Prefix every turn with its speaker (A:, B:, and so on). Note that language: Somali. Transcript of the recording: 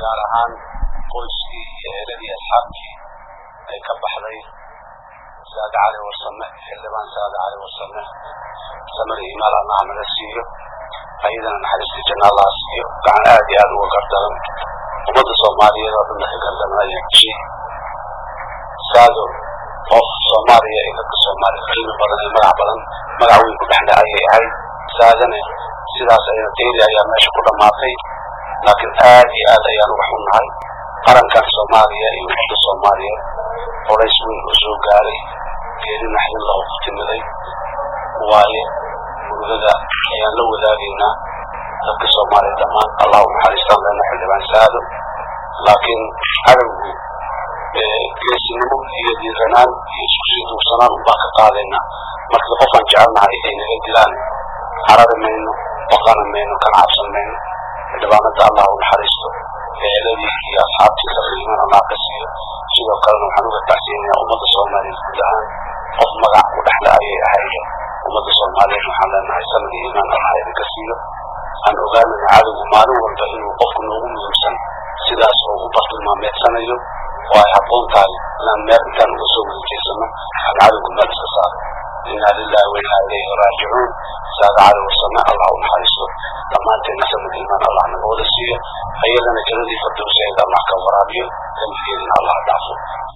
A: gaar ahaan qoyskii iyo eeladii asxaabtii ay ka baxday saade cali warsame xildhibaan saade cali warsame samada imaal allaha naga siiyo ayadana naxariistii janna allaha siiyo gacan aad iyo aad uga gardaran ummadda soomaaliyeed oo dhanna ka gardaran ayaa heshay saado qof soomaaliya iyo dadka soomaaliya qiimi badan ee magac badan magac weyn ku dhexle ayay ahayd saadane sidaas ayana deeri ayaa meesha ku dhammaatay laakiin aad iyo aad ayaan uga xunnahay qarankan soomaaliya iyo ummadda soomaaliyeed colays weyn oo soo gaaray geeri naxdin loo ku timiday waaye murugada ayaan la wadaagaynaa dadka soomaaliya dhammaan allah u naxariistaan leena xildhibaan saado laakiin cadowgu geesinimo iyo diiranaan iyo isku sii duursanaan unbaan ka qaadaynaa markii qofaan jecelnahay ay naga dilaan carari mayno baqana mayno kana cabsan mayno xildhibaanada allah u naxariisto eeladii iyo asxaabtii sabriiman allah ka siiyo sidoo kalena waxaan uga tacsiinayaa ummadda soomaaliyeed guud ahaan qof magac u dhexle ayay ahayd ummadda soomaaliyeed waxaan leenahay sanad iyo imaan allah idinka siiyo aan ogaanayna cadowgu maalin walba inuu qofku noogu muhiimsan sidaas oo u bartilmaameedsanayo oo ay habboon tahay inaan meel intaan uga soo wada jeesano aan cadowga meel iska saaro inna lillahi wa inna ilayhi raajicuun saada cali warsame allah u naxariisto dhammaanteedna sanad imaan allah naga wada siiyo ayadana jannadii firdowseed allah ka waraabiyo dambigeedina allah dhaafo